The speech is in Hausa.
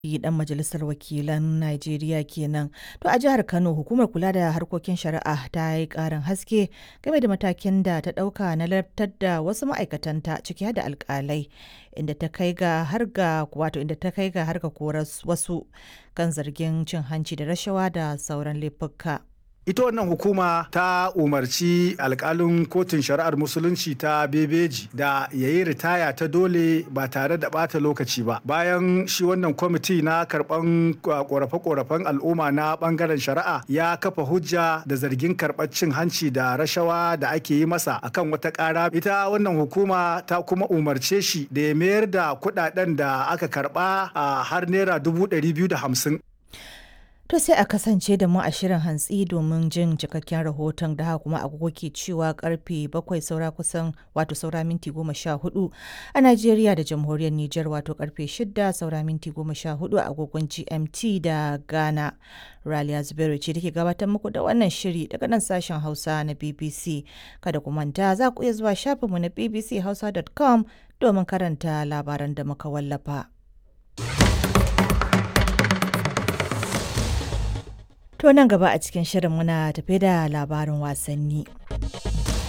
dan majalisar wakilan Najeriya kenan. To a jihar Kano hukumar kula da harkokin shari'a ta yi karin haske game da matakin da ta dauka na lartar da wasu ma'aikatanta ciki da alkalai inda ta kai ga har ga wato inda ta kai ga har ga korar wasu kan zargin cin hanci da rashawa da sauran laifuka. ita wannan hukuma ta umarci alkalin kotun shari'ar musulunci ta bebeji da ya yi ritaya ta dole ba tare da bata lokaci ba bayan shi wannan kwamiti na karban korafe-korafen al'umma na bangaren shari'a ya kafa hujja da zargin karɓar cin hanci da rashawa da ake yi masa akan wata ƙara ita wannan hukuma ta kuma umarce shi da ya mayar da kuɗaɗen da aka karɓa a har naira dubu ɗari biyu da hamsin To sai a kasance da mu a shirin hantsi domin jin cikakken rahoton da haka kuma agogo ke cewa karfe bakwai saura kusan wato saura minti goma sha hudu a Najeriya da jamhuriyar Nijar wato karfe shida saura minti goma sha hudu a agogon GMT da Ghana. Raliya Zubairu ce take gabatar muku da wannan shiri daga nan sashen Hausa na BBC. Kada ku manta za ku iya zuwa shafinmu na bbchausa.com domin karanta labaran da muka wallafa. To nan gaba a cikin shirin muna tafe da labarin wasanni.